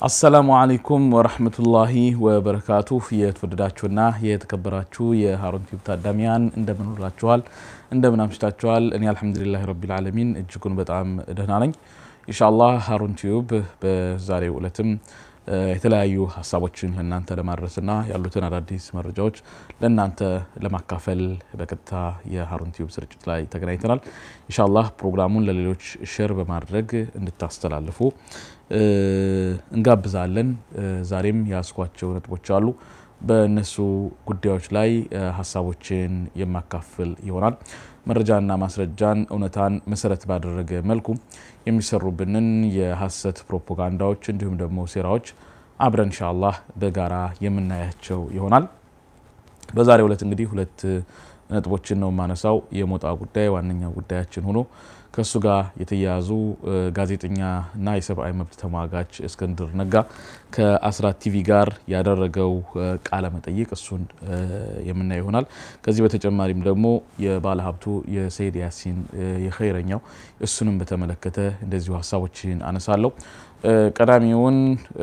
አሰላሙ አለይኩም ወረህመቱላሂ ወበረካቱ። የተወደዳችሁና የተከበራችሁ የሀሩን ቲዩብ ታዳሚያን እንደምን ውላችኋል? እንደምን አምሽታችኋል? እኔ አልሐምዱሊላህ ረቢል ዓለሚን እጅጉን በጣም ደህና ነኝ። ኢንሻአላህ ሀሩን ቲዩብ በዛሬው ዕለትም የተለያዩ ሀሳቦችን ለእናንተ ለማድረስና ያሉትን አዳዲስ መረጃዎች ለእናንተ ለማካፈል በቀጥታ የሀሩን ቲዩብ ስርጭት ላይ ተገናኝተናል። ኢንሻአላህ ፕሮግራሙን ለሌሎች ሼር በማድረግ እንድታስተላልፉ እንጋብዛለን። ዛሬም ያስኳቸው ነጥቦች አሉ። በእነሱ ጉዳዮች ላይ ሀሳቦችን የማካፍል ይሆናል። መረጃና ማስረጃን እውነታን መሰረት ባደረገ መልኩ የሚሰሩብንን የሀሰት ፕሮፓጋንዳዎች እንዲሁም ደግሞ ሴራዎች አብረን ኢንሻአላህ በጋራ የምናያቸው ይሆናል። በዛሬው ዕለት እንግዲህ ሁለት ነጥቦችን ነው የማነሳው። የሞጣ ጉዳይ ዋነኛው ጉዳያችን ሆኖ ከእሱ ጋር የተያያዙ ጋዜጠኛና የሰብአዊ መብት ተሟጋች እስክንድር ነጋ ከአስራት ቲቪ ጋር ያደረገው ቃለ መጠይቅ እሱን የምናየው ይሆናል። ከዚህ በተጨማሪም ደግሞ የባለ ሀብቱ የሰይድ ያሲን የኸይረኛው እሱንም በተመለከተ እንደዚሁ ሀሳቦችን አነሳለሁ። ቀዳሚውን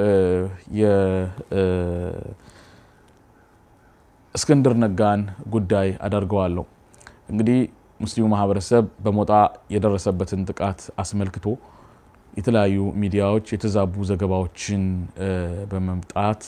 የእስክንድር ነጋን ጉዳይ አደርገዋለሁ። እንግዲህ ሙስሊሙ ማህበረሰብ በሞጣ የደረሰበትን ጥቃት አስመልክቶ የተለያዩ ሚዲያዎች የተዛቡ ዘገባዎችን በመምጣት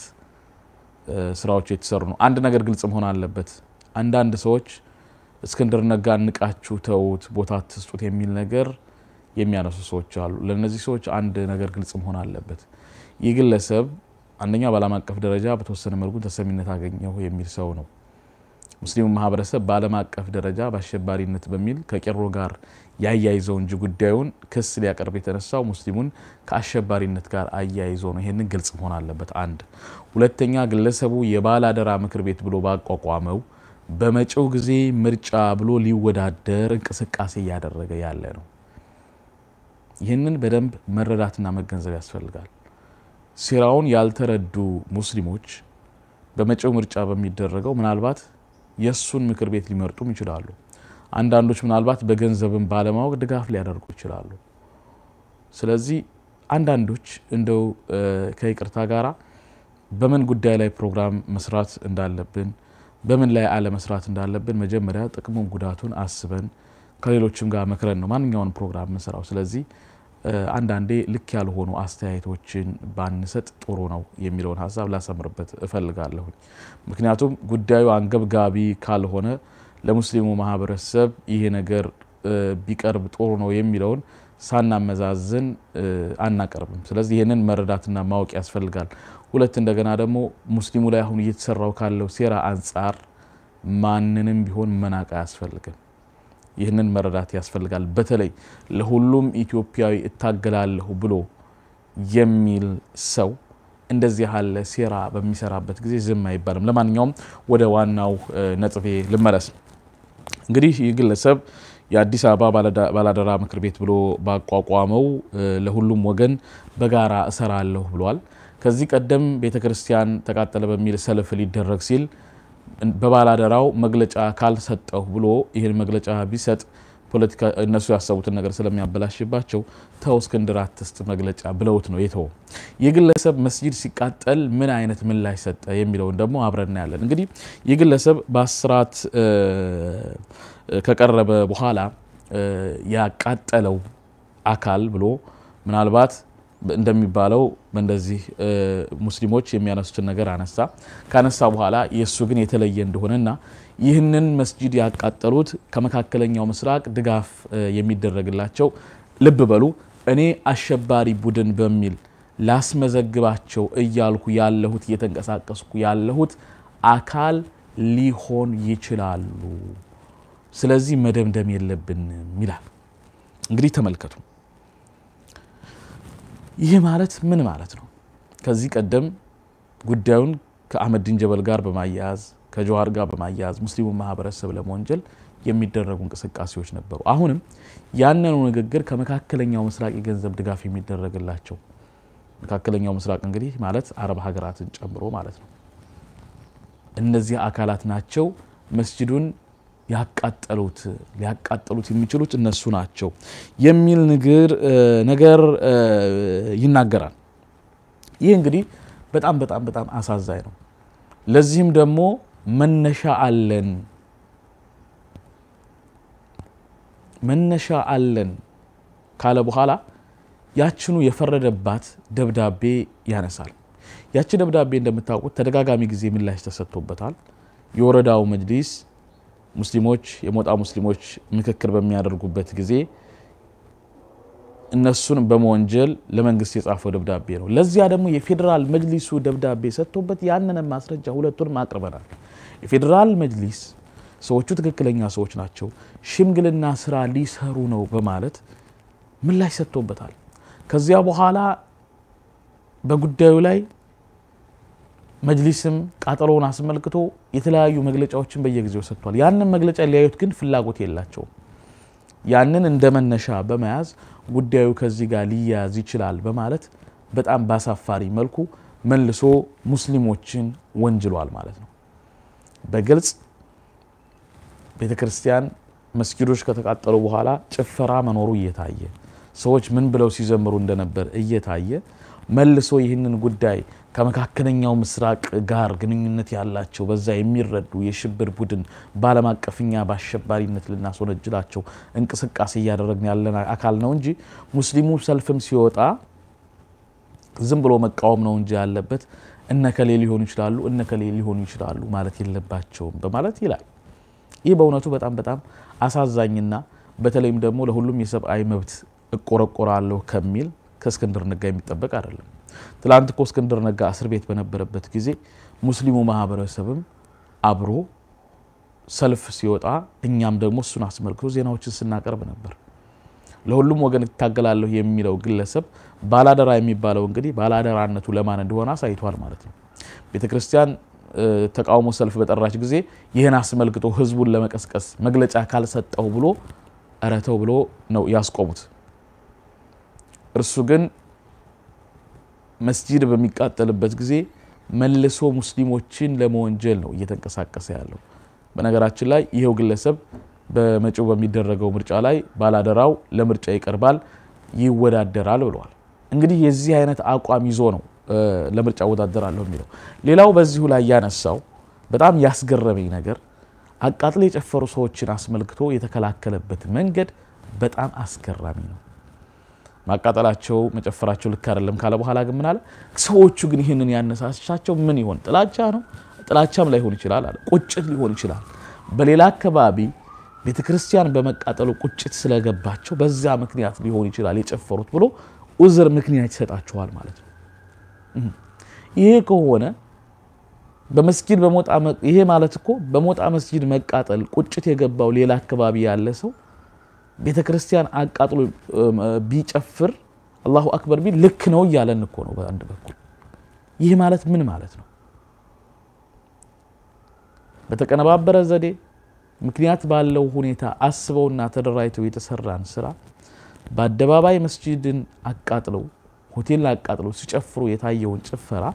ስራዎች የተሰሩ ነው። አንድ ነገር ግልጽ መሆን አለበት። አንዳንድ ሰዎች እስክንድር ነጋ ንቃችሁ ተዉት፣ ቦታ ትስጡት የሚል ነገር የሚያነሱ ሰዎች አሉ። ለእነዚህ ሰዎች አንድ ነገር ግልጽ መሆን አለበት። ይህ ግለሰብ አንደኛ በዓለም አቀፍ ደረጃ በተወሰነ መልኩ ተሰሚነት አገኘሁ የሚል ሰው ነው። ሙስሊሙ ማህበረሰብ በዓለም አቀፍ ደረጃ በአሸባሪነት በሚል ከቄሮ ጋር ያያይዘው እንጂ ጉዳዩን ክስ ሊያቀርብ የተነሳው ሙስሊሙን ከአሸባሪነት ጋር አያይዞ ነው። ይህንን ግልጽ መሆን አለበት። አንድ ሁለተኛ፣ ግለሰቡ የባላደራ ምክር ቤት ብሎ ባቋቋመው በመጪው ጊዜ ምርጫ ብሎ ሊወዳደር እንቅስቃሴ እያደረገ ያለ ነው። ይህንን በደንብ መረዳትና መገንዘብ ያስፈልጋል። ሴራውን ያልተረዱ ሙስሊሞች በመጪው ምርጫ በሚደረገው ምናልባት የእሱን ምክር ቤት ሊመርጡም ይችላሉ። አንዳንዶች ምናልባት በገንዘብም ባለማወቅ ድጋፍ ሊያደርጉ ይችላሉ። ስለዚህ አንዳንዶች እንደው ከይቅርታ ጋራ በምን ጉዳይ ላይ ፕሮግራም መስራት እንዳለብን፣ በምን ላይ አለመስራት እንዳለብን መጀመሪያ ጥቅሙን ጉዳቱን አስበን ከሌሎችም ጋር መክረን ነው ማንኛውን ፕሮግራም ምንሰራው። ስለዚህ አንዳንዴ ልክ ያልሆኑ አስተያየቶችን ባንሰጥ ጥሩ ነው የሚለውን ሀሳብ ላሰምርበት እፈልጋለሁኝ። ምክንያቱም ጉዳዩ አንገብጋቢ ካልሆነ ለሙስሊሙ ማህበረሰብ ይሄ ነገር ቢቀርብ ጥሩ ነው የሚለውን ሳናመዛዝን አናቀርብም። ስለዚህ ይህንን መረዳትና ማወቅ ያስፈልጋል። ሁለት እንደገና ደግሞ ሙስሊሙ ላይ አሁን እየተሰራው ካለው ሴራ አንጻር ማንንም ቢሆን መናቅ አያስፈልግም። ይህንን መረዳት ያስፈልጋል። በተለይ ለሁሉም ኢትዮጵያዊ እታገላለሁ ብሎ የሚል ሰው እንደዚህ ያለ ሴራ በሚሰራበት ጊዜ ዝም አይባልም። ለማንኛውም ወደ ዋናው ነጥቤ ልመለስ። እንግዲህ ይህ ግለሰብ የአዲስ አበባ ባላደራ ምክር ቤት ብሎ ባቋቋመው ለሁሉም ወገን በጋራ እሰራለሁ ብሏል። ከዚህ ቀደም ቤተ ክርስቲያን ተቃጠለ በሚል ሰልፍ ሊደረግ ሲል በባላደራው መግለጫ ካልሰጠሁ ብሎ ይህን መግለጫ ቢሰጥ ፖለቲካ እነሱ ያሰቡትን ነገር ስለሚያበላሽባቸው ተው እስክንድር አትስጥ መግለጫ ብለውት ነው የተወው። ይህ ግለሰብ መስጂድ ሲቃጠል ምን አይነት ምላሽ ሰጠ የሚለውን ደግሞ አብረን እናያለን። እንግዲህ ይህ ግለሰብ በአስራት ከቀረበ በኋላ ያቃጠለው አካል ብሎ ምናልባት እንደሚባለው እንደዚህ ሙስሊሞች የሚያነሱትን ነገር አነሳ። ካነሳ በኋላ የእሱ ግን የተለየ እንደሆነና ይህንን መስጂድ ያቃጠሉት ከመካከለኛው ምስራቅ ድጋፍ የሚደረግላቸው ልብ በሉ እኔ አሸባሪ ቡድን በሚል ላስመዘግባቸው እያልኩ ያለሁት እየተንቀሳቀስኩ ያለሁት አካል ሊሆን ይችላሉ። ስለዚህ መደምደም የለብንም ይላል። እንግዲህ ተመልከቱ። ይህ ማለት ምን ማለት ነው? ከዚህ ቀደም ጉዳዩን ከአህመዲን ጀበል ጋር በማያያዝ ከጀዋር ጋር በማያያዝ ሙስሊሙ ማህበረሰብ ለመወንጀል የሚደረጉ እንቅስቃሴዎች ነበሩ። አሁንም ያንኑ ንግግር ከመካከለኛው ምስራቅ የገንዘብ ድጋፍ የሚደረግላቸው መካከለኛው ምስራቅ እንግዲህ ማለት አረብ ሀገራትን ጨምሮ ማለት ነው። እነዚህ አካላት ናቸው መስጂዱን ያቃጠሉት ሊያቃጠሉት የሚችሉት እነሱ ናቸው የሚል ንግር ነገር ይናገራል። ይህ እንግዲህ በጣም በጣም በጣም አሳዛኝ ነው። ለዚህም ደግሞ መነሻ አለን መነሻ አለን ካለ በኋላ ያችኑ የፈረደባት ደብዳቤ ያነሳል። ያቺ ደብዳቤ እንደምታውቁት ተደጋጋሚ ጊዜ ምላሽ ተሰጥቶበታል። የወረዳው መጅሊስ ሙስሊሞች የሞጣ ሙስሊሞች ምክክር በሚያደርጉበት ጊዜ እነሱን በመወንጀል ለመንግስት የጻፈው ደብዳቤ ነው። ለዚያ ደግሞ የፌዴራል መጅሊሱ ደብዳቤ ሰጥቶበት ያንንም ማስረጃ ሁለቱንም አቅርበናል። የፌዴራል መጅሊስ ሰዎቹ ትክክለኛ ሰዎች ናቸው፣ ሽምግልና ስራ ሊሰሩ ነው በማለት ምላሽ ሰጥቶበታል። ከዚያ በኋላ በጉዳዩ ላይ መጅሊስም ቃጠሎውን አስመልክቶ የተለያዩ መግለጫዎችን በየጊዜው ሰጥቷል። ያንን መግለጫ ሊያዩት ግን ፍላጎት የላቸውም። ያንን እንደ መነሻ በመያዝ ጉዳዩ ከዚህ ጋር ሊያያዝ ይችላል በማለት በጣም ባሳፋሪ መልኩ መልሶ ሙስሊሞችን ወንጅሏል ማለት ነው። በግልጽ ቤተ ክርስቲያን መስጊዶች ከተቃጠሉ በኋላ ጭፈራ መኖሩ እየታየ ሰዎች ምን ብለው ሲዘምሩ እንደነበር እየታየ መልሶ ይህንን ጉዳይ ከመካከለኛው ምስራቅ ጋር ግንኙነት ያላቸው በዛ የሚረዱ የሽብር ቡድን በዓለም አቀፍኛ በአሸባሪነት ልናስወነጅላቸው እንቅስቃሴ እያደረግን ያለን አካል ነው እንጂ ሙስሊሙ ሰልፍም ሲወጣ ዝም ብሎ መቃወም ነው እንጂ ያለበት እነከሌ ሊሆኑ ይችላሉ እነከሌ ሊሆኑ ይችላሉ ማለት የለባቸውም በማለት ይላል። ይህ በእውነቱ በጣም በጣም አሳዛኝና በተለይም ደግሞ ለሁሉም የሰብአዊ መብት እቆረቆራለሁ ከሚል ከእስክንድር ነጋ የሚጠበቅ አይደለም። ትላንት እኮ እስክንድር ነጋ እስር ቤት በነበረበት ጊዜ ሙስሊሙ ማህበረሰብም አብሮ ሰልፍ ሲወጣ እኛም ደግሞ እሱን አስመልክቶ ዜናዎችን ስናቀርብ ነበር። ለሁሉም ወገን እታገላለሁ የሚለው ግለሰብ ባላደራ የሚባለው እንግዲህ ባላደራነቱ ለማን እንደሆነ አሳይቷል ማለት ነው። ቤተ ክርስቲያን ተቃውሞ ሰልፍ በጠራች ጊዜ ይህን አስመልክቶ ህዝቡን ለመቀስቀስ መግለጫ ካልሰጠው ብሎ እረተው ብሎ ነው ያስቆሙት። እርሱ ግን መስጂድ በሚቃጠልበት ጊዜ መልሶ ሙስሊሞችን ለመወንጀል ነው እየተንቀሳቀሰ ያለው። በነገራችን ላይ ይኸው ግለሰብ በመጪው በሚደረገው ምርጫ ላይ ባላደራው ለምርጫ ይቀርባል፣ ይወዳደራል ብለዋል። እንግዲህ የዚህ አይነት አቋም ይዞ ነው ለምርጫ እወዳደራለሁ የሚለው። ሌላው በዚሁ ላይ ያነሳው በጣም ያስገረመኝ ነገር አቃጥሎ የጨፈሩ ሰዎችን አስመልክቶ የተከላከለበት መንገድ በጣም አስገራሚ ነው። ማቃጠላቸው መጨፈራቸው ልክ አይደለም ካለ በኋላ ግን ምን አለ? ሰዎቹ ግን ይህንን ያነሳሳቸው ምን ይሆን? ጥላቻ ነው? ጥላቻም ላይሆን ይችላል አለ። ቁጭት ሊሆን ይችላል። በሌላ አካባቢ ቤተ ክርስቲያን በመቃጠሉ ቁጭት ስለገባቸው በዛ ምክንያት ሊሆን ይችላል የጨፈሩት ብሎ ኡዝር ምክንያት ይሰጣቸዋል ማለት ነው። ይሄ ከሆነ በመስጊድ በሞጣ ይሄ ማለት እኮ በሞጣ መስጊድ መቃጠል ቁጭት የገባው ሌላ አካባቢ ያለ ሰው ቤተ ክርስቲያን አቃጥሎ ቢጨፍር አላሁ አክበር ቢል ልክ ነው እያለን እኮ ነው በአንድ በኩል። ይህ ማለት ምን ማለት ነው? በተቀነባበረ ዘዴ ምክንያት ባለው ሁኔታ አስበውና ተደራጅተው የተሰራን ስራ በአደባባይ መስጂድን አቃጥለው ሆቴልን አቃጥለው ሲጨፍሩ የታየውን ጭፈራ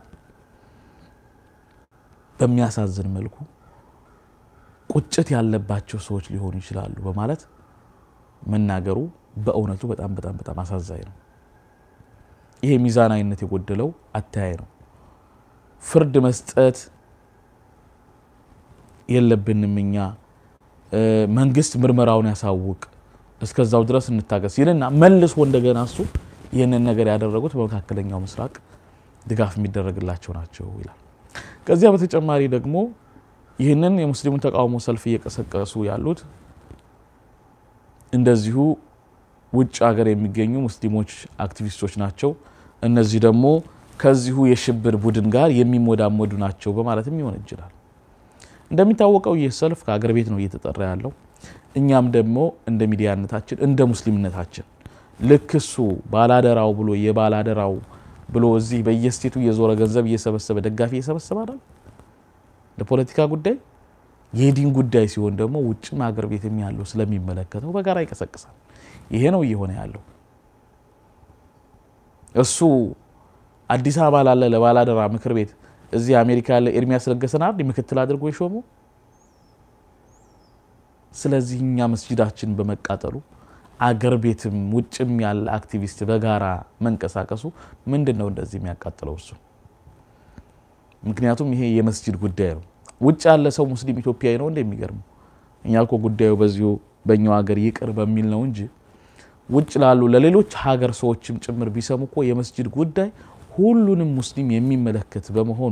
በሚያሳዝን መልኩ ቁጭት ያለባቸው ሰዎች ሊሆኑ ይችላሉ በማለት መናገሩ በእውነቱ በጣም በጣም በጣም አሳዛኝ ነው። ይሄ ሚዛናዊነት የጎደለው አተያይ ነው። ፍርድ መስጠት የለብንም እኛ መንግስት ምርመራውን ያሳውቅ፣ እስከዛው ድረስ እንታገስ ይልና መልሶ እንደገና እሱ ይህንን ነገር ያደረጉት በመካከለኛው ምስራቅ ድጋፍ የሚደረግላቸው ናቸው ይላል። ከዚያ በተጨማሪ ደግሞ ይህንን የሙስሊሙን ተቃውሞ ሰልፍ እየቀሰቀሱ ያሉት እንደዚሁ ውጭ ሀገር የሚገኙ ሙስሊሞች አክቲቪስቶች ናቸው። እነዚህ ደግሞ ከዚሁ የሽብር ቡድን ጋር የሚሞዳሞዱ ናቸው በማለትም ይወነጅላል። እንደሚታወቀው ይህ ሰልፍ ከሀገር ቤት ነው እየተጠራ ያለው። እኛም ደግሞ እንደ ሚዲያነታችን እንደ ሙስሊምነታችን ልክ እሱ ባላደራው ብሎ የባላደራው ብሎ እዚህ በየስቴቱ እየዞረ ገንዘብ እየሰበሰበ ደጋፊ እየሰበሰበ አይደል ለፖለቲካ ጉዳይ የዲን ጉዳይ ሲሆን ደግሞ ውጭም ሀገር ቤትም ያለው ስለሚመለከተው በጋራ ይቀሰቅሳል። ይሄ ነው እየሆነ ያለው። እሱ አዲስ አበባ ላለ ለባላደራ ምክር ቤት እዚህ አሜሪካ ያለ ኤርሚያስ ለገሰን አይደል ምክትል አድርጎ የሾመው። ስለዚህ እኛ መስጂዳችን በመቃጠሉ አገር ቤትም ውጭም ያለ አክቲቪስት በጋራ መንቀሳቀሱ ምንድን ነው እንደዚህ የሚያቃጥለው እሱ? ምክንያቱም ይሄ የመስጂድ ጉዳይ ነው። ውጭ ያለ ሰው ሙስሊም ኢትዮጵያዊ ነው እንደ የሚገርመው እኛ እኮ ጉዳዩ በዚሁ በእኛው ሀገር ይቅር በሚል ነው እንጂ ውጭ ላሉ ለሌሎች ሀገር ሰዎችም ጭምር ቢሰሙ እኮ የመስጂድ ጉዳይ ሁሉንም ሙስሊም የሚመለከት በመሆኑ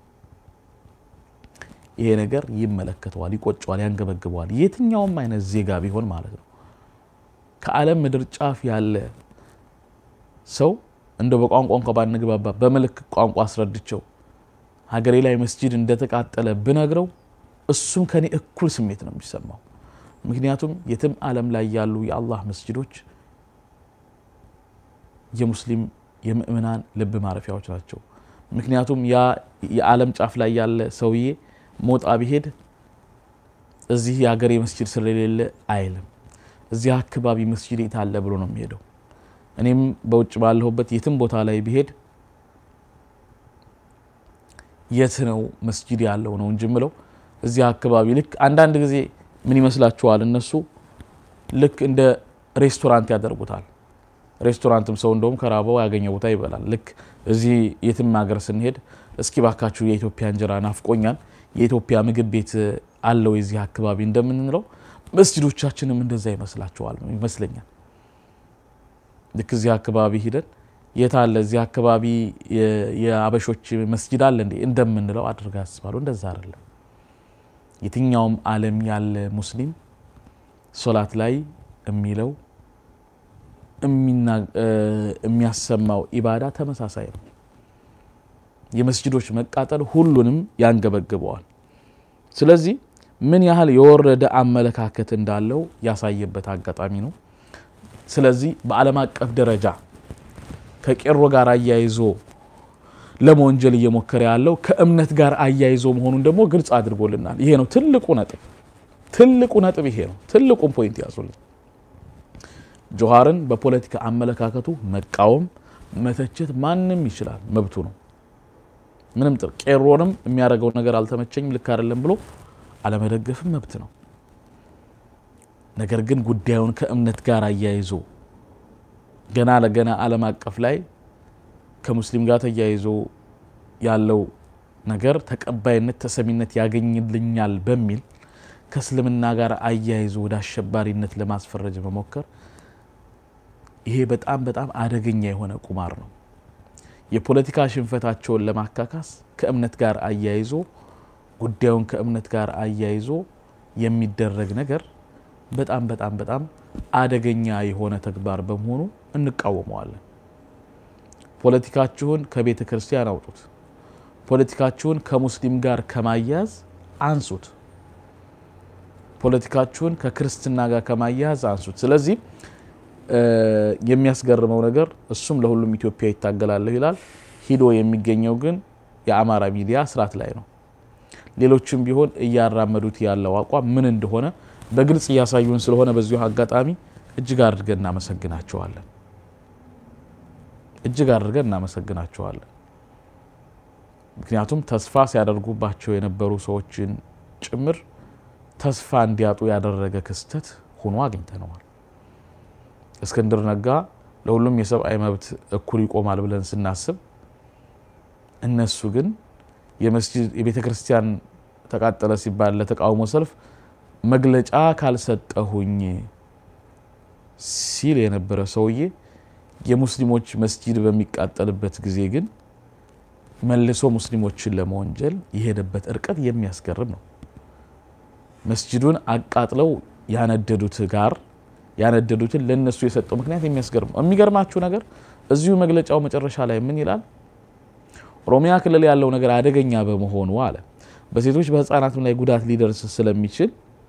ይሄ ነገር ይመለከተዋል፣ ይቆጨዋል፣ ያንገበግበዋል። የትኛውም አይነት ዜጋ ቢሆን ማለት ነው። ከዓለም ምድር ጫፍ ያለ ሰው እንደው በቋንቋ እንኳ ባንግባባ በምልክት ቋንቋ አስረድቸው ሀገሬ ላይ መስጂድ እንደተቃጠለ ብነግረው እሱም ከኔ እኩል ስሜት ነው የሚሰማው። ምክንያቱም የትም ዓለም ላይ ያሉ የአላህ መስጂዶች የሙስሊም የምእምናን ልብ ማረፊያዎች ናቸው። ምክንያቱም ያ የዓለም ጫፍ ላይ ያለ ሰውዬ ሞጣ ቢሄድ እዚህ የሀገሬ መስጂድ ስለሌለ አይልም። እዚህ አካባቢ መስጂድ የት አለ ብሎ ነው የሚሄደው። እኔም በውጭ ባለሁበት የትም ቦታ ላይ ቢሄድ የት ነው መስጂድ ያለው ነው እንጂ ምለው እዚህ አካባቢ ልክ አንዳንድ ጊዜ ምን ይመስላችኋል? እነሱ ልክ እንደ ሬስቶራንት ያደርጉታል። ሬስቶራንትም ሰው እንደውም ከራበው ያገኘ ቦታ ይበላል። ልክ እዚህ የትም ሀገር ስንሄድ እስኪ ባካችሁ የኢትዮጵያ እንጀራ ናፍቆኛል፣ የኢትዮጵያ ምግብ ቤት አለው የዚህ አካባቢ እንደምንለው መስጂዶቻችንም እንደዛ ይመስላችኋል ይመስለኛል። ልክ እዚህ አካባቢ ሂደን የት አለ እዚህ አካባቢ የአበሾች መስጂድ አለ እንዴ እንደምንለው አድርጋ ያስባሉ። እንደዛ አይደለም። የትኛውም ዓለም ያለ ሙስሊም ሶላት ላይ የሚለው የሚያሰማው ኢባዳ ተመሳሳይ ነው። የመስጂዶች መቃጠል ሁሉንም ያንገበግበዋል። ስለዚህ ምን ያህል የወረደ አመለካከት እንዳለው ያሳየበት አጋጣሚ ነው። ስለዚህ በዓለም አቀፍ ደረጃ ከቄሮ ጋር አያይዞ ለመወንጀል እየሞከረ ያለው ከእምነት ጋር አያይዞ መሆኑን ደግሞ ግልጽ አድርጎልናል። ይሄ ነው ትልቁ ነጥብ። ትልቁ ነጥብ ይሄ ነው። ትልቁን ፖይንት ያዙልን። ጆሃርን በፖለቲካ አመለካከቱ መቃወም፣ መተቸት ማንም ይችላል፣ መብቱ ነው። ምንም ጥር ቄሮንም የሚያደርገው ነገር አልተመቸኝም፣ ልክ አይደለም ብሎ አለመደገፍም መብት ነው። ነገር ግን ጉዳዩን ከእምነት ጋር አያይዞ ገና ለገና ዓለም አቀፍ ላይ ከሙስሊም ጋር ተያይዞ ያለው ነገር ተቀባይነት ተሰሚነት ያገኝልኛል በሚል ከእስልምና ጋር አያይዞ ወደ አሸባሪነት ለማስፈረጅ መሞከር ይሄ በጣም በጣም አደገኛ የሆነ ቁማር ነው። የፖለቲካ ሽንፈታቸውን ለማካካስ ከእምነት ጋር አያይዞ ጉዳዩን ከእምነት ጋር አያይዞ የሚደረግ ነገር በጣም በጣም በጣም አደገኛ የሆነ ተግባር በመሆኑ እንቃወመዋለን። ፖለቲካችሁን ከቤተ ክርስቲያን አውጡት። ፖለቲካችሁን ከሙስሊም ጋር ከማያያዝ አንሱት። ፖለቲካችሁን ከክርስትና ጋር ከማያያዝ አንሱት። ስለዚህ የሚያስገርመው ነገር እሱም ለሁሉም ኢትዮጵያ ይታገላለሁ ይላል። ሂዶ የሚገኘው ግን የአማራ ሚዲያ ስርዓት ላይ ነው። ሌሎችም ቢሆን እያራመዱት ያለው አቋም ምን እንደሆነ በግልጽ እያሳዩን ስለሆነ በዚሁ አጋጣሚ እጅግ አድርገን እናመሰግናቸዋለን። እጅግ አድርገን እናመሰግናቸዋለን። ምክንያቱም ተስፋ ሲያደርጉባቸው የነበሩ ሰዎችን ጭምር ተስፋ እንዲያጡ ያደረገ ክስተት ሆኖ አግኝተነዋል። እስክንድር ነጋ ለሁሉም የሰብአዊ መብት እኩል ይቆማል ብለን ስናስብ እነሱ ግን የቤተ ክርስቲያን ተቃጠለ ሲባል ለተቃውሞ ሰልፍ መግለጫ ካልሰጠሁኝ ሲል የነበረ ሰውዬ የሙስሊሞች መስጂድ በሚቃጠልበት ጊዜ ግን መልሶ ሙስሊሞችን ለመወንጀል የሄደበት እርቀት የሚያስገርም ነው። መስጂዱን አቃጥለው ያነደዱት ጋር ያነደዱትን ለነሱ የሰጠው ምክንያት የሚያስገርም ነው። የሚገርማችሁ ነገር እዚሁ መግለጫው መጨረሻ ላይ ምን ይላል? ኦሮሚያ ክልል ያለው ነገር አደገኛ በመሆኑ አለ በሴቶች በህፃናትም ላይ ጉዳት ሊደርስ ስለሚችል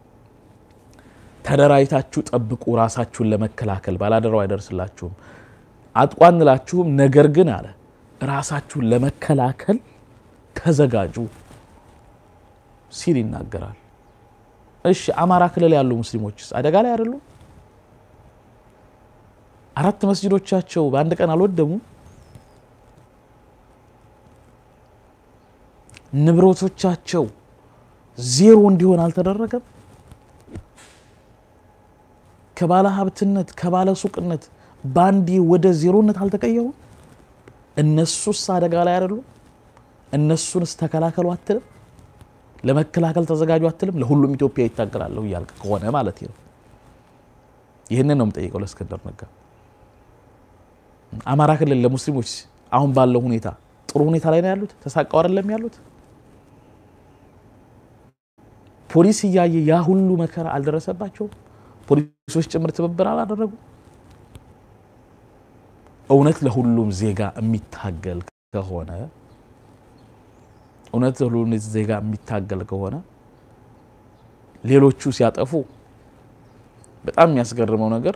ተደራጅታችሁ ጠብቁ፣ ራሳችሁን ለመከላከል ባላደራው አይደርስላችሁም፣ አጥቋንላችሁም። ነገር ግን አለ ራሳችሁን ለመከላከል ተዘጋጁ ሲል ይናገራል። እሺ አማራ ክልል ያሉ ሙስሊሞችስ አደጋ ላይ አይደሉም? አራት መስጂዶቻቸው በአንድ ቀን አልወደሙም? ንብረቶቻቸው ዜሮ እንዲሆን አልተደረገም? ከባለ ሀብትነት ከባለ ሱቅነት በአንዴ ወደ ዜሮነት አልተቀየሩም? እነሱስ አደጋ ላይ አይደሉም? እነሱንስ ተከላከሉ አትልም? ለመከላከል ተዘጋጁ አትልም? ለሁሉም ኢትዮጵያ ይታገላለሁ እያልክ ከሆነ ማለት ነው። ይህንን ነው የምጠይቀው ለእስክንድር ነጋ። አማራ ክልል ለሙስሊሞች አሁን ባለው ሁኔታ ጥሩ ሁኔታ ላይ ነው ያሉት? ተሳቀው አይደለም ያሉት? ፖሊስ እያየ ያ ሁሉ መከራ አልደረሰባቸውም? ፖሊሶች ጭምር ትብብር አላደረጉ? እውነት ለሁሉም ዜጋ የሚታገል ከሆነ እውነት ለሁሉም ዜጋ የሚታገል ከሆነ ሌሎቹ ሲያጠፉ በጣም የሚያስገርመው ነገር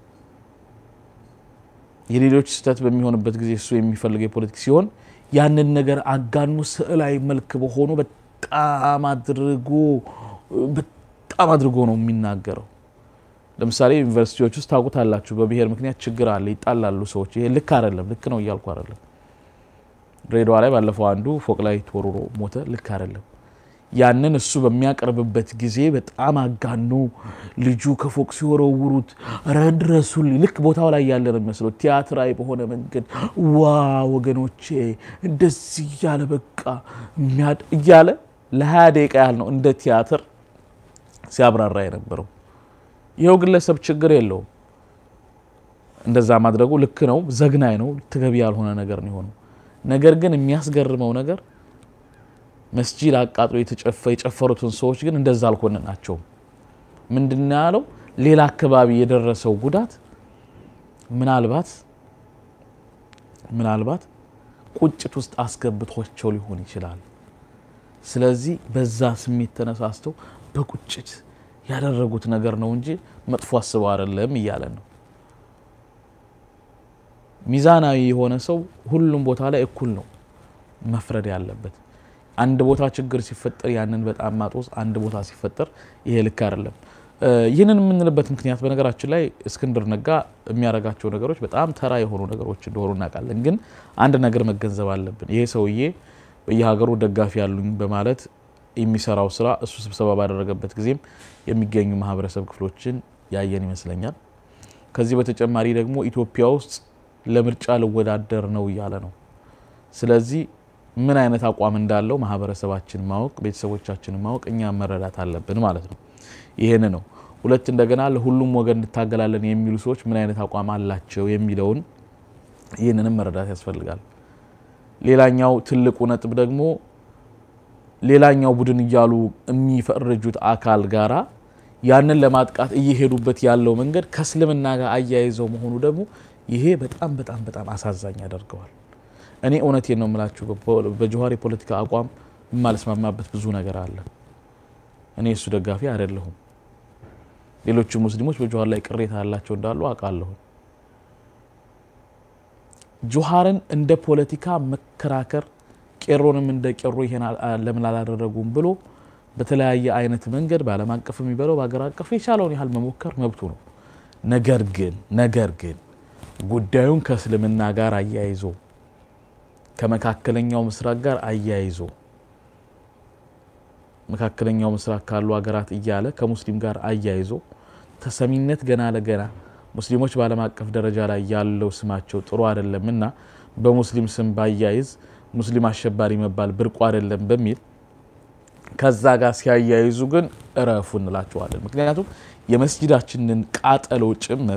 የሌሎች ስህተት በሚሆንበት ጊዜ እሱ የሚፈልገው የፖለቲክ ሲሆን ያንን ነገር አጋኑ ስዕላዊ መልክ በሆኑ በጣም አድርጎ በጣም አድርጎ ነው የሚናገረው። ለምሳሌ ዩኒቨርሲቲዎች ውስጥ ታውቁታላችሁ፣ በብሔር ምክንያት ችግር አለ፣ ይጣላሉ ሰዎች። ይሄ ልክ አይደለም፣ ልክ ነው እያልኩ አይደለም። ድሬዳዋ ላይ ባለፈው አንዱ ፎቅ ላይ ተወርሮ ሞተ፣ ልክ አይደለም። ያንን እሱ በሚያቀርብበት ጊዜ በጣም አጋኖ ልጁ ከፎቅ ሲወረውሩት ረድረሱልኝ ልክ ቦታው ላይ ያለ ነው የሚመስለው። ቲያትራዊ በሆነ መንገድ ዋ ወገኖቼ እንደዚህ እያለ በቃ እያለ ለሀያ ደቂቃ ያህል ነው እንደ ቲያትር ሲያብራራ የነበረው። ይኸው ግለሰብ ችግር የለውም እንደዛ ማድረጉ ልክ ነው፣ ዘግናኝ ነው፣ ተገቢ ያልሆነ ነገር ነው የሆነው። ነገር ግን የሚያስገርመው ነገር መስጂድ አቃጥሎ የጨፈሩትን ሰዎች ግን እንደዛ አልኮነናቸውም። ምንድን ነው ያለው? ሌላ አካባቢ የደረሰው ጉዳት ምናልባት ምናልባት ቁጭት ውስጥ አስገብቷቸው ሊሆን ይችላል። ስለዚህ በዛ ስሜት ተነሳስተው በቁጭት ያደረጉት ነገር ነው እንጂ መጥፎ አስበው አይደለም እያለ ነው። ሚዛናዊ የሆነ ሰው ሁሉም ቦታ ላይ እኩል ነው መፍረድ ያለበት። አንድ ቦታ ችግር ሲፈጠር ያንን በጣም ማጦስ፣ አንድ ቦታ ሲፈጠር ይሄ ልክ አይደለም። ይህንን የምንልበት ምክንያት በነገራችን ላይ እስክንድር ነጋ የሚያደርጋቸው ነገሮች በጣም ተራ የሆኑ ነገሮች እንደሆኑ እናውቃለን። ግን አንድ ነገር መገንዘብ አለብን። ይሄ ሰውዬ በየሀገሩ ደጋፊ ያሉኝ በማለት የሚሰራው ስራ እሱ ስብሰባ ባደረገበት ጊዜም የሚገኙ ማህበረሰብ ክፍሎችን ያየን ይመስለኛል። ከዚህ በተጨማሪ ደግሞ ኢትዮጵያ ውስጥ ለምርጫ ልወዳደር ነው እያለ ነው። ስለዚህ ምን አይነት አቋም እንዳለው ማህበረሰባችን ማወቅ፣ ቤተሰቦቻችን ማወቅ፣ እኛ መረዳት አለብን ማለት ነው። ይህን ነው። ሁለት እንደገና ለሁሉም ወገን እንታገላለን የሚሉ ሰዎች ምን አይነት አቋም አላቸው የሚለውን ይህንንም መረዳት ያስፈልጋል። ሌላኛው ትልቁ ነጥብ ደግሞ ሌላኛው ቡድን እያሉ የሚፈርጁት አካል ጋራ ያንን ለማጥቃት እየሄዱበት ያለው መንገድ ከእስልምና ጋር አያይዘው መሆኑ ደግሞ ይሄ በጣም በጣም በጣም አሳዛኝ ያደርገዋል። እኔ እውነቴን ነው የምላችሁ፣ በጀዋር የፖለቲካ አቋም የማልስማማበት ብዙ ነገር አለ። እኔ እሱ ደጋፊ አይደለሁም። ሌሎቹ ሙስሊሞች በጀዋር ላይ ቅሬታ ያላቸው እንዳሉ አውቃለሁ። ጀዋርን እንደ ፖለቲካ መከራከር ቄሮንም እንደ ቄሮ ይሄን ለምን አላደረጉም ብሎ በተለያየ አይነት መንገድ በዓለም አቀፍ የሚበለው በሀገር አቀፍ የቻለውን ያህል መሞከር መብቱ ነው። ነገር ግን ነገር ግን ጉዳዩን ከእስልምና ጋር አያይዞ ከመካከለኛው ምስራቅ ጋር አያይዞ መካከለኛው ምስራቅ ካሉ ሀገራት እያለ ከሙስሊም ጋር አያይዞ ተሰሚነት ገና ለገና ሙስሊሞች በዓለም አቀፍ ደረጃ ላይ ያለው ስማቸው ጥሩ አይደለም እና በሙስሊም ስም ባያይዝ ሙስሊም አሸባሪ መባል ብርቁ አይደለም በሚል ከዛ ጋር ሲያያይዙ ግን እረፉ እንላቸዋለን። ምክንያቱም የመስጂዳችንን ቃጠሎ ጭምር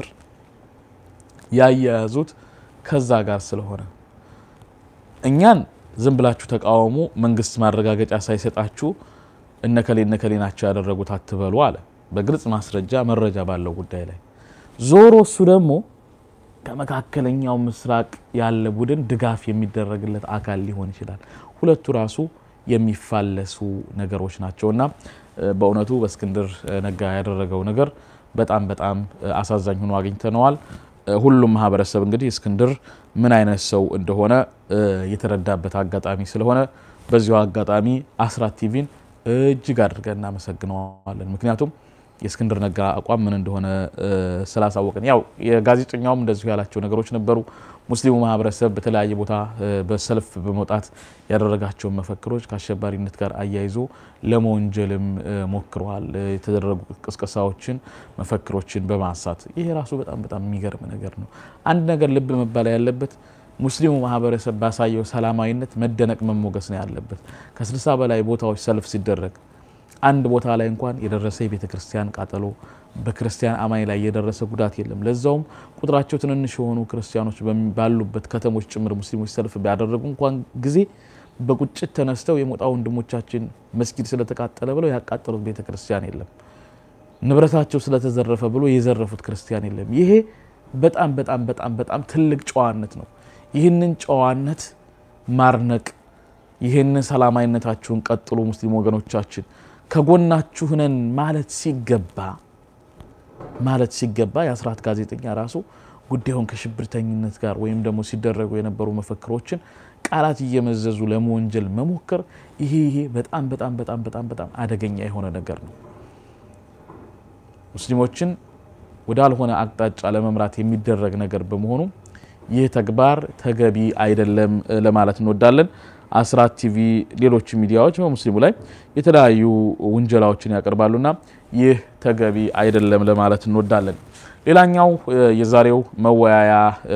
ያያያዙት ከዛ ጋር ስለሆነ እኛን ዝም ብላችሁ ተቃወሙ፣ መንግስት ማረጋገጫ ሳይሰጣችሁ እነከሌ እነከሌ ናቸው ያደረጉት አትበሉ አለ። በግልጽ ማስረጃ መረጃ ባለው ጉዳይ ላይ ዞሮ እሱ ደግሞ ከመካከለኛው ምስራቅ ያለ ቡድን ድጋፍ የሚደረግለት አካል ሊሆን ይችላል። ሁለቱ ራሱ የሚፋለሱ ነገሮች ናቸው እና በእውነቱ በእስክንድር ነጋ ያደረገው ነገር በጣም በጣም አሳዛኝ ሆኖ አግኝተነዋል። ሁሉም ማህበረሰብ እንግዲህ እስክንድር ምን አይነት ሰው እንደሆነ የተረዳበት አጋጣሚ ስለሆነ በዚሁ አጋጣሚ አስራት ቲቪን እጅግ አድርገን እናመሰግነዋለን። ምክንያቱም የእስክንድር ነጋ አቋም ምን እንደሆነ ስላሳወቅን፣ ያው የጋዜጠኛውም እንደዚሁ ያላቸው ነገሮች ነበሩ። ሙስሊሙ ማህበረሰብ በተለያየ ቦታ በሰልፍ በመውጣት ያደረጋቸውን መፈክሮች ከአሸባሪነት ጋር አያይዞ ለመወንጀልም ሞክረዋል። የተደረጉ ቅስቀሳዎችን፣ መፈክሮችን በማንሳት ይሄ ራሱ በጣም በጣም የሚገርም ነገር ነው። አንድ ነገር ልብ መባል ያለበት ሙስሊሙ ማህበረሰብ ባሳየው ሰላማዊነት መደነቅ መሞገስ ነው ያለበት። ከስልሳ በላይ ቦታዎች ሰልፍ ሲደረግ አንድ ቦታ ላይ እንኳን የደረሰ የቤተ ክርስቲያን ቃጠሎ በክርስቲያን አማኝ ላይ የደረሰ ጉዳት የለም። ለዛውም ቁጥራቸው ትንንሽ የሆኑ ክርስቲያኖች ባሉበት ከተሞች ጭምር ሙስሊሞች ሰልፍ ቢያደረጉ እንኳን ጊዜ በቁጭት ተነስተው የሞጣ ወንድሞቻችን መስጊድ ስለተቃጠለ ብለው ያቃጠሉት ቤተ ክርስቲያን የለም። ንብረታቸው ስለተዘረፈ ብሎ የዘረፉት ክርስቲያን የለም። ይሄ በጣም በጣም በጣም በጣም ትልቅ ጨዋነት ነው። ይህንን ጨዋነት ማርነቅ፣ ይህንን ሰላማዊነታችሁን ቀጥሉ ሙስሊም ወገኖቻችን ከጎናችሁ ነን ማለት ሲገባ ማለት ሲገባ የአስራት ጋዜጠኛ ራሱ ጉዳዩን ከሽብርተኝነት ጋር ወይም ደግሞ ሲደረጉ የነበሩ መፈክሮችን ቃላት እየመዘዙ ለመወንጀል መሞከር ይሄ ይሄ በጣም በጣም በጣም በጣም በጣም አደገኛ የሆነ ነገር ነው። ሙስሊሞችን ወዳልሆነ አቅጣጫ ለመምራት የሚደረግ ነገር በመሆኑ ይህ ተግባር ተገቢ አይደለም ለማለት እንወዳለን። አስራት ቲቪ፣ ሌሎች ሚዲያዎች በሙስሊሙ ላይ የተለያዩ ውንጀላዎችን ያቀርባሉና ይህ ተገቢ አይደለም ለማለት እንወዳለን። ሌላኛው የዛሬው መወያያ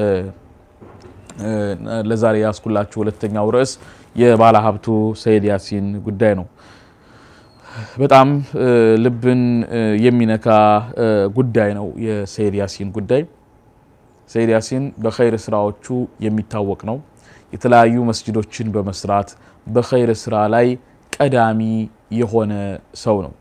ለዛሬ ያስኩላችሁ ሁለተኛው ርዕስ የባለ ሀብቱ ሰይድ ያሲን ጉዳይ ነው። በጣም ልብን የሚነካ ጉዳይ ነው የሰይድ ያሲን ጉዳይ። ሰይድ ያሲን በኸይር ስራዎቹ የሚታወቅ ነው። የተለያዩ መስጅዶችን በመስራት በኸይር ስራ ላይ ቀዳሚ የሆነ ሰው ነው።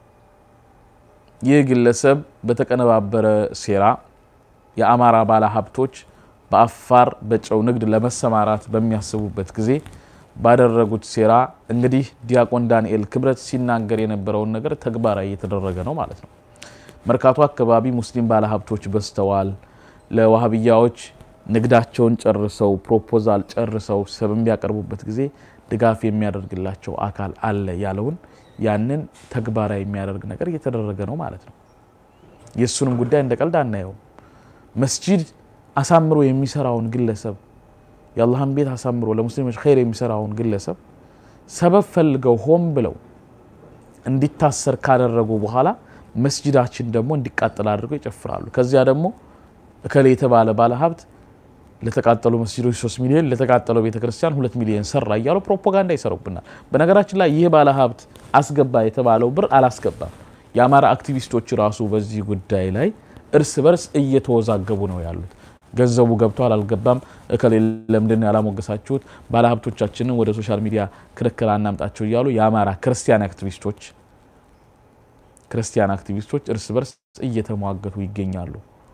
ይህ ግለሰብ በተቀነባበረ ሴራ የአማራ ባለ ሀብቶች በአፋር በጨው ንግድ ለመሰማራት በሚያስቡበት ጊዜ ባደረጉት ሴራ እንግዲህ ዲያቆን ዳንኤል ክብረት ሲናገር የነበረውን ነገር ተግባራዊ እየተደረገ ነው ማለት ነው። መርካቶ አካባቢ ሙስሊም ባለ ሀብቶች በዝተዋል። ለዋሃብያዎች ንግዳቸውን ጨርሰው ፕሮፖዛል ጨርሰው በሚያቀርቡበት ጊዜ ድጋፍ የሚያደርግላቸው አካል አለ ያለውን ያንን ተግባራዊ የሚያደርግ ነገር እየተደረገ ነው ማለት ነው። የእሱንም ጉዳይ እንደ ቀልድ አናየውም። መስጂድ አሳምሮ የሚሰራውን ግለሰብ የአላህን ቤት አሳምሮ ለሙስሊሞች ኸይር የሚሰራውን ግለሰብ ሰበብ ፈልገው ሆን ብለው እንዲታሰር ካደረጉ በኋላ መስጂዳችን ደግሞ እንዲቃጠል አድርገው ይጨፍራሉ። ከዚያ ደግሞ እከሌ የተባለ ባለሀብት ለተቃጠሉ መስጂዶች ሶስት ሚሊዮን ለተቃጠለው ቤተክርስቲያን ሁለት ሚሊዮን ሰራ እያሉ ፕሮፓጋንዳ ይሰሩብናል። በነገራችን ላይ ይህ ባለሀብት አስገባ የተባለው ብር አላስገባም። የአማራ አክቲቪስቶች ራሱ በዚህ ጉዳይ ላይ እርስ በርስ እየተወዛገቡ ነው ያሉት። ገንዘቡ ገብቷል አልገባም፣ እከሌ ለምንድን ያላሞገሳችሁት፣ ባለሀብቶቻችንን ወደ ሶሻል ሚዲያ ክርክር አናምጣቸው እያሉ የአማራ ክርስቲያን አክቲቪስቶች ክርስቲያን አክቲቪስቶች እርስ በርስ እየተሟገቱ ይገኛሉ።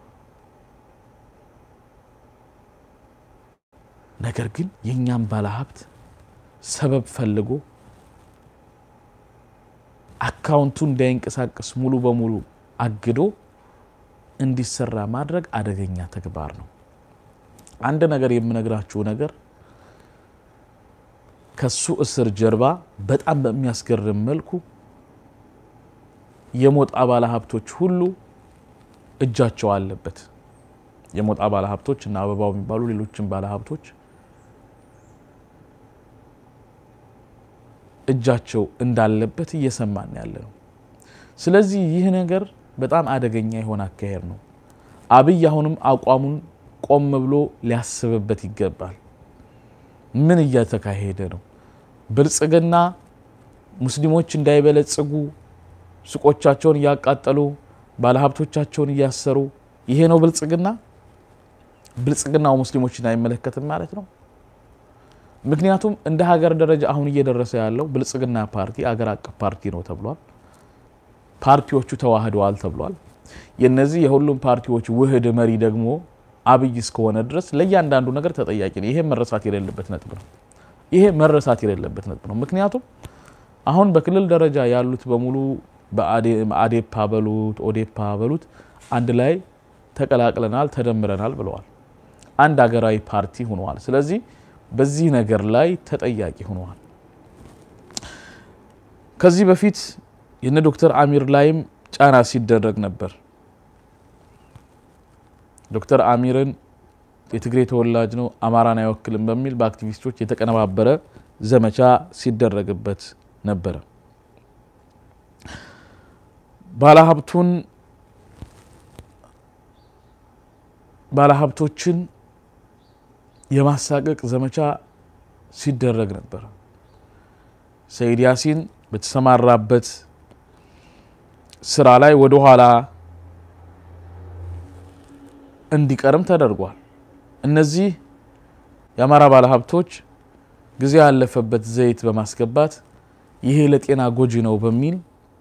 ነገር ግን የእኛም ባለሀብት ሰበብ ፈልጎ አካውንቱ እንዳይንቀሳቀስ ሙሉ በሙሉ አግዶ እንዲሰራ ማድረግ አደገኛ ተግባር ነው። አንድ ነገር የምነግራችሁ ነገር ከሱ እስር ጀርባ በጣም በሚያስገርም መልኩ የሞጣ ባለሀብቶች ሁሉ እጃቸው አለበት። የሞጣ ባለሀብቶች እና አበባው የሚባሉ ሌሎችም ባለሀብቶች እጃቸው እንዳለበት እየሰማን ያለ ነው። ስለዚህ ይህ ነገር በጣም አደገኛ የሆነ አካሄድ ነው። አብይ አሁንም አቋሙን ቆም ብሎ ሊያስብበት ይገባል። ምን እየተካሄደ ነው? ብልጽግና ሙስሊሞች እንዳይበለጽጉ ሱቆቻቸውን እያቃጠሉ ባለሀብቶቻቸውን እያሰሩ ይሄ ነው ብልጽግና? ብልጽግናው ሙስሊሞችን አይመለከትም ማለት ነው። ምክንያቱም እንደ ሀገር ደረጃ አሁን እየደረሰ ያለው ብልጽግና ፓርቲ አገር አቀፍ ፓርቲ ነው ተብሏል። ፓርቲዎቹ ተዋህደዋል ተብሏል። የነዚህ የሁሉም ፓርቲዎች ውህድ መሪ ደግሞ አብይ እስከሆነ ድረስ ለእያንዳንዱ ነገር ተጠያቂ ነው። ይሄ መረሳት የሌለበት ነጥብ ነው። ይሄ መረሳት የሌለበት ነጥብ ነው። ምክንያቱም አሁን በክልል ደረጃ ያሉት በሙሉ በአዴፓ በሉት ኦዴፓ በሉት አንድ ላይ ተቀላቅለናል፣ ተደምረናል ብለዋል። አንድ ሀገራዊ ፓርቲ ሆነዋል። ስለዚህ በዚህ ነገር ላይ ተጠያቂ ሆነዋል። ከዚህ በፊት የነ ዶክተር አሚር ላይም ጫና ሲደረግ ነበር። ዶክተር አሚርን የትግሬ ተወላጅ ነው፣ አማራን አይወክልም በሚል በአክቲቪስቶች የተቀነባበረ ዘመቻ ሲደረግበት ነበረ። ባለሀብቱን ባለሀብቶችን የማሳቀቅ ዘመቻ ሲደረግ ነበር። ሰይድ ያሲን በተሰማራበት ስራ ላይ ወደ ኋላ እንዲቀርም ተደርጓል። እነዚህ የአማራ ባለሀብቶች ጊዜ ያለፈበት ዘይት በማስገባት ይሄ ለጤና ጎጂ ነው በሚል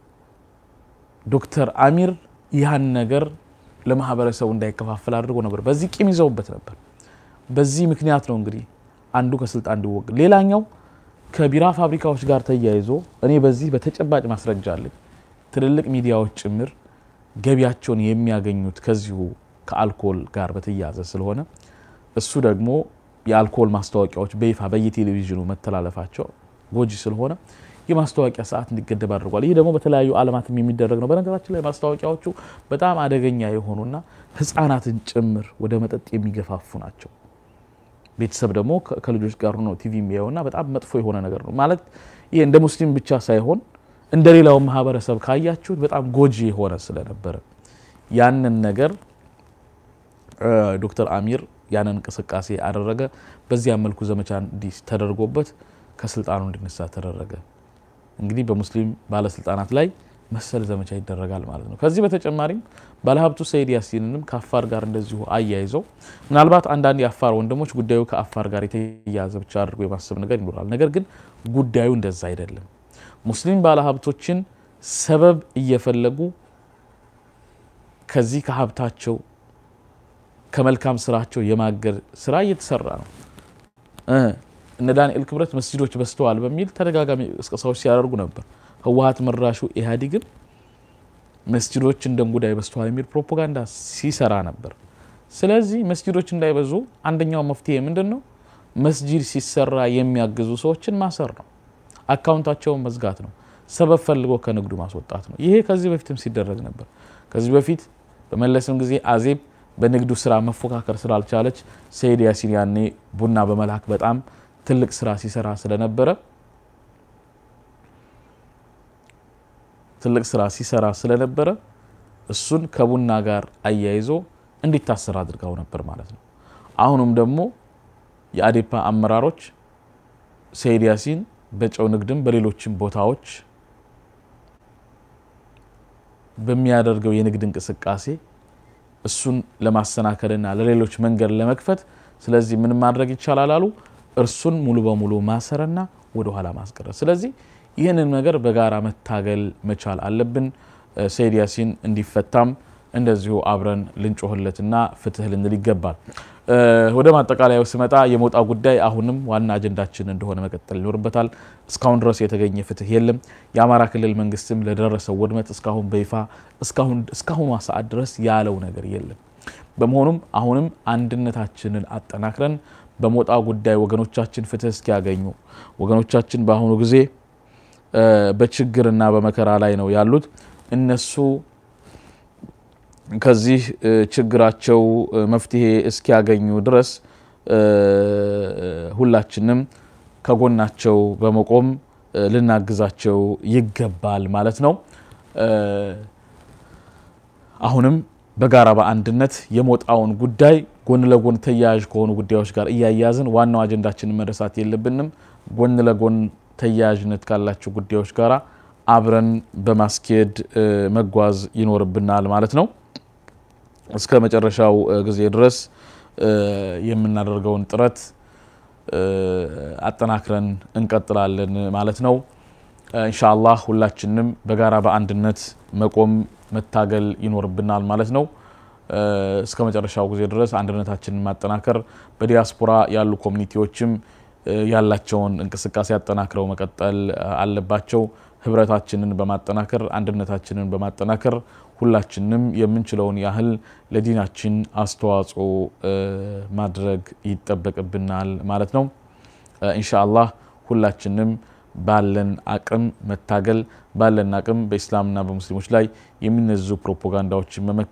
ዶክተር አሚር ያን ነገር ለማህበረሰቡ እንዳይከፋፈል አድርጎ ነበር። በዚህ ቂም ይዘውበት ነበር። በዚህ ምክንያት ነው እንግዲህ አንዱ ከስልጣን እንዲወገድ። ሌላኛው ከቢራ ፋብሪካዎች ጋር ተያይዞ እኔ በዚህ በተጨባጭ ማስረጃ አለኝ። ትልልቅ ሚዲያዎች ጭምር ገቢያቸውን የሚያገኙት ከዚሁ ከአልኮል ጋር በተያያዘ ስለሆነ እሱ ደግሞ የአልኮል ማስታወቂያዎች በይፋ በየቴሌቪዥኑ መተላለፋቸው ጎጂ ስለሆነ የማስታወቂያ ሰዓት እንዲገደብ አድርጓል። ይህ ደግሞ በተለያዩ ዓለማትም የሚደረግ ነው። በነገራችን ላይ ማስታወቂያዎቹ በጣም አደገኛ የሆኑና ሕፃናትን ጭምር ወደ መጠጥ የሚገፋፉ ናቸው። ቤተሰብ ደግሞ ከልጆች ጋር ሆኖ ቲቪ የሚያየውና በጣም መጥፎ የሆነ ነገር ነው ማለት ይሄ እንደ ሙስሊም ብቻ ሳይሆን እንደ ሌላው ማህበረሰብ ካያችሁት በጣም ጎጂ የሆነ ስለነበረ ያንን ነገር ዶክተር አሚር ያንን እንቅስቃሴ አደረገ። በዚያ መልኩ ዘመቻ እንዲህ ተደርጎበት ከስልጣኑ እንዲነሳ ተደረገ። እንግዲህ በሙስሊም ባለስልጣናት ላይ መሰል ዘመቻ ይደረጋል ማለት ነው። ከዚህ በተጨማሪም ባለሀብቱ ሰይድ ያሲንንም ከአፋር ጋር እንደዚሁ አያይዘው ምናልባት አንዳንድ የአፋር ወንድሞች ጉዳዩ ከአፋር ጋር የተያያዘ ብቻ አድርጎ የማሰብ ነገር ይኖራል። ነገር ግን ጉዳዩ እንደዛ አይደለም። ሙስሊም ባለሀብቶችን ሰበብ እየፈለጉ ከዚህ ከሀብታቸው ከመልካም ስራቸው የማገድ ስራ እየተሰራ ነው። እነ ዳንኤል ክብረት መስጂዶች በዝተዋል በሚል ተደጋጋሚ ቅስቀሳዎች ሲያደርጉ ነበር። ህወሀት መራሹ ኢህአዴግም መስጂዶች እንደ እንጉዳይ በዝተዋል የሚል ፕሮፓጋንዳ ሲሰራ ነበር። ስለዚህ መስጂዶች እንዳይበዙ አንደኛው መፍትሄ ምንድን ነው? መስጂድ ሲሰራ የሚያግዙ ሰዎችን ማሰር ነው። አካውንታቸውን መዝጋት ነው። ሰበብ ፈልጎ ከንግዱ ማስወጣት ነው። ይሄ ከዚህ በፊትም ሲደረግ ነበር። ከዚህ በፊት በመለስም ጊዜ አዜብ በንግዱ ስራ መፎካከር ስላልቻለች ሰይድ ያሲን ያኔ ቡና በመላክ በጣም ትልቅ ስራ ሲሰራ ስለነበረ ትልቅ ስራ ሲሰራ ስለነበረ እሱን ከቡና ጋር አያይዞ እንዲታሰር አድርገው ነበር ማለት ነው። አሁንም ደግሞ የአዴፓ አመራሮች ሰይድ ያሲን በጨው ንግድም በሌሎችም ቦታዎች በሚያደርገው የንግድ እንቅስቃሴ እሱን ለማሰናከልና ለሌሎች መንገድ ለመክፈት ስለዚህ ምን ማድረግ ይቻላል አሉ። እርሱን ሙሉ በሙሉ ማሰርና ወደ ኋላ ማስቀረት። ስለዚህ ይህንን ነገር በጋራ መታገል መቻል አለብን። ሰይድ ያሲን እንዲፈታም እንደዚሁ አብረን ልንጮህለትና ፍትህ ልንል ይገባል። ወደ ማጠቃለያው ስመጣ የሞጣ ጉዳይ አሁንም ዋና አጀንዳችን እንደሆነ መቀጠል ይኖርበታል። እስካሁን ድረስ የተገኘ ፍትህ የለም። የአማራ ክልል መንግስትም ለደረሰው ውድመት እስካሁን በይፋ እስካሁኗ ሰዓት ድረስ ያለው ነገር የለም። በመሆኑም አሁንም አንድነታችንን አጠናክረን በሞጣ ጉዳይ ወገኖቻችን ፍትህ እስኪያገኙ ወገኖቻችን በአሁኑ ጊዜ በችግርና በመከራ ላይ ነው ያሉት እነሱ ከዚህ ችግራቸው መፍትሄ እስኪያገኙ ድረስ ሁላችንም ከጎናቸው በመቆም ልናግዛቸው ይገባል ማለት ነው። አሁንም በጋራ በአንድነት የሞጣውን ጉዳይ ጎን ለጎን ተያያዥ ከሆኑ ጉዳዮች ጋር እያያዝን ዋናው አጀንዳችንን መረሳት የለብንም። ጎን ለጎን ተያያዥነት ካላቸው ጉዳዮች ጋር አብረን በማስኬድ መጓዝ ይኖርብናል ማለት ነው። እስከ መጨረሻው ጊዜ ድረስ የምናደርገውን ጥረት አጠናክረን እንቀጥላለን ማለት ነው። ኢንሻአላህ ሁላችንም በጋራ በአንድነት መቆም መታገል ይኖርብናል ማለት ነው። እስከ መጨረሻው ጊዜ ድረስ አንድነታችንን ማጠናከር፣ በዲያስፖራ ያሉ ኮሚኒቲዎችም ያላቸውን እንቅስቃሴ አጠናክረው መቀጠል አለባቸው። ህብረታችንን በማጠናከር አንድነታችንን በማጠናከር ሁላችንም የምንችለውን ያህል ለዲናችን አስተዋጽኦ ማድረግ ይጠበቅብናል ማለት ነው። ኢንሻአላህ ሁላችንም ባለን አቅም መታገል ባለን አቅም በኢስላምና በሙስሊሞች ላይ የሚነዙ ፕሮፓጋንዳዎችን መመከት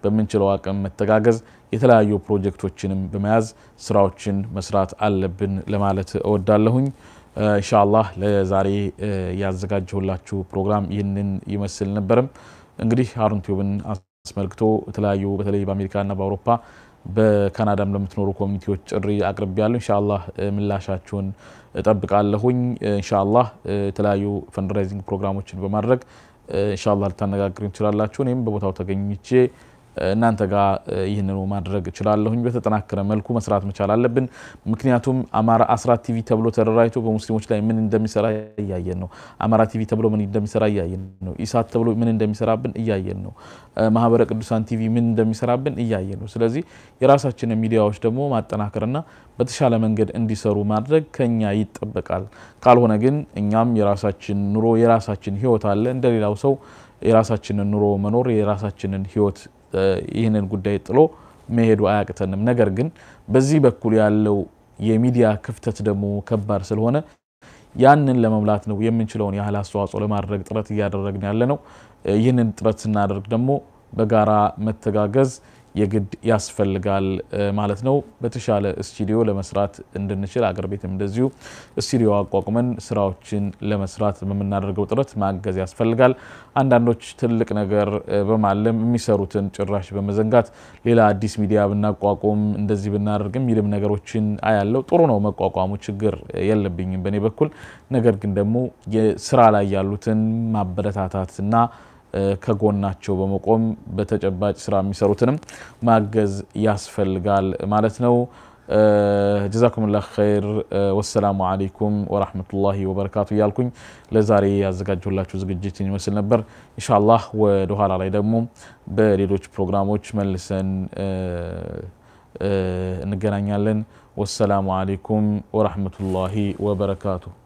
በምንችለው አቅም መተጋገዝ፣ የተለያዩ ፕሮጀክቶችንም በመያዝ ስራዎችን መስራት አለብን ለማለት እወዳለሁኝ። ኢንሻአላህ ለዛሬ ያዘጋጀሁላችሁ ፕሮግራም ይህንን ይመስል ነበርም። እንግዲህ ሀሩን ቲዩብን አስመልክቶ የተለያዩ በተለይ በአሜሪካና በአውሮፓ በካናዳም ለምትኖሩ ኮሚኒቲዎች ጥሪ አቅርቤ ያለሁ። ኢንሻአላህ ምላሻችሁን እጠብቃለሁኝ። ኢንሻአላህ የተለያዩ ፈንድራይዚንግ ፕሮግራሞችን በማድረግ ኢንሻአላህ ልታነጋግሩ ትችላላችሁ። እኔም በቦታው ተገኝቼ እናንተ ጋር ይህንኑ ማድረግ እችላለሁኝ። በተጠናከረ መልኩ መስራት መቻል አለብን። ምክንያቱም አማራ አስራት ቲቪ ተብሎ ተደራጅቶ በሙስሊሞች ላይ ምን እንደሚሰራ እያየን ነው። አማራ ቲቪ ተብሎ ምን እንደሚሰራ እያየን ነው። ኢሳት ተብሎ ምን እንደሚሰራብን እያየን ነው። ማህበረ ቅዱሳን ቲቪ ምን እንደሚሰራብን እያየን ነው። ስለዚህ የራሳችንን ሚዲያዎች ደግሞ ማጠናከርና በተሻለ መንገድ እንዲሰሩ ማድረግ ከኛ ይጠበቃል። ካልሆነ ግን እኛም የራሳችን ኑሮ የራሳችን ህይወት አለ እንደሌላው ሰው የራሳችንን ኑሮ መኖር የራሳችንን ህይወት ይህንን ጉዳይ ጥሎ መሄዱ አያቅተንም። ነገር ግን በዚህ በኩል ያለው የሚዲያ ክፍተት ደግሞ ከባድ ስለሆነ ያንን ለመሙላት ነው የምንችለውን ያህል አስተዋጽኦ ለማድረግ ጥረት እያደረግን ያለ ነው። ይህንን ጥረት ስናደርግ ደግሞ በጋራ መተጋገዝ የግድ ያስፈልጋል ማለት ነው። በተሻለ ስቱዲዮ ለመስራት እንድንችል አገር ቤትም እንደዚሁ ስቱዲዮ አቋቁመን ስራዎችን ለመስራት በምናደርገው ጥረት ማገዝ ያስፈልጋል። አንዳንዶች ትልቅ ነገር በማለም የሚሰሩትን ጭራሽ በመዘንጋት ሌላ አዲስ ሚዲያ ብናቋቁም እንደዚህ ብናደርግ የሚልም ነገሮችን አያለው። ጥሩ ነው መቋቋሙ፣ ችግር የለብኝም በእኔ በኩል። ነገር ግን ደግሞ የስራ ላይ ያሉትን ማበረታታት እና ከጎናቸው በመቆም በተጨባጭ ስራ የሚሰሩትንም ማገዝ ያስፈልጋል ማለት ነው። ጀዛኩሙላህ ኸይር። ወሰላሙ አለይኩም ወራህመቱላሂ ወበረካቱ እያልኩኝ ለዛሬ ያዘጋጀሁላችሁ ዝግጅት ይመስል ነበር። ኢንሻአላህ ወደ ኋላ ላይ ደግሞ በሌሎች ፕሮግራሞች መልሰን እንገናኛለን። ወሰላሙ አለይኩም ወራህመቱላሂ ወበረካቱ